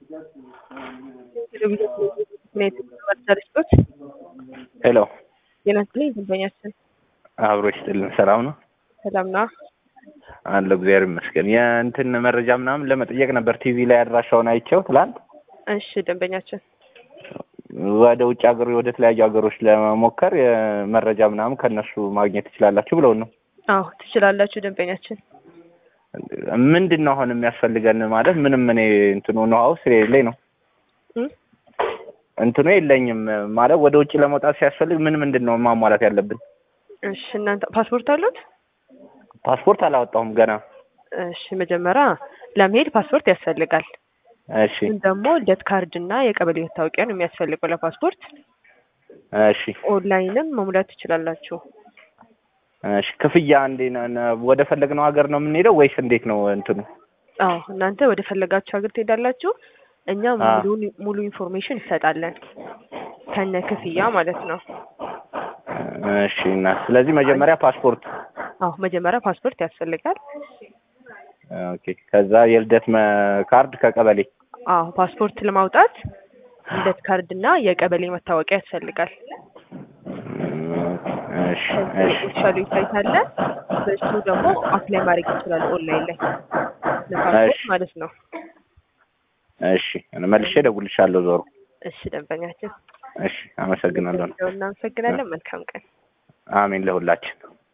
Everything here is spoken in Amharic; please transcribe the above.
መርሰሪስቶች ሄሎ ጤና ይስጥልኝ ደንበኛችን አብሮ ይስጥልን። ሰላም ነው ሰላም ነው አለ እግዚአብሔር ይመስገን። የእንትን መረጃ ምናምን ለመጠየቅ ነበር ቲቪ ላይ አድራሻውን አይቼው ትላንት እሺ ደንበኛችን ወደ ውጭ ሀገር ወደ ተለያዩ ሀገሮች ለመሞከር የመረጃ ምናምን ከእነሱ ማግኘት ትችላላችሁ ብለውን ነው። አዎ ትችላላችሁ ደንበኛችን ምንድን ነው አሁን የሚያስፈልገን ማለት ምንም እኔ እንትኑ ነው ሀውስ የሌለኝ ነው እም? እንትኑ የለኝም ማለት ወደ ውጭ ለመውጣት ሲያስፈልግ ምን ምንድን ነው ማሟላት ያለብን? እሺ እናንተ ፓስፖርት አሉት ፓስፖርት አላወጣሁም ገና። እሺ መጀመሪያ ለመሄድ ፓስፖርት ያስፈልጋል እሺ ግን ደግሞ ልደት ካርድ እና የቀበሌ መታወቂያ ነው የሚያስፈልገው ለፓስፖርት እሺ ኦንላይንም መሙላት ትችላላችሁ እሺ ክፍያ እንዴ ወደ ፈለግነው ሀገር ነው የምንሄደው ወይስ እንዴት ነው እንትኑ? አዎ እናንተ ወደ ፈለጋችሁ ሀገር ትሄዳላችሁ እኛ አ። ሙሉ ሙሉ ኢንፎርሜሽን እንሰጣለን ከነ ክፍያ ማለት ነው እሺ እና ስለዚህ መጀመሪያ ፓስፖርት አዎ መጀመሪያ ፓስፖርት ያስፈልጋል ኦኬ ከዛ የልደት መ- ካርድ ከቀበሌ አዎ ፓስፖርት ለማውጣት ልደት ካርድ እና የቀበሌ መታወቂያ ያስፈልጋል እሺ ከዚህ እሺ ኦፊሻል ዌብሳይት አለ በእሱ ደግሞ አፕላይ ማድረግ ይችላል ኦንላይን ላይ ለፓስፖርት እሺ። ማለት ነው እሺ መልሼ እደውልልሻለሁ ዞሮ እሺ ደንበኛችን እሺ አመሰግናለሁ እናመሰግናለን መልካም ቀን አሜን ለሁላችን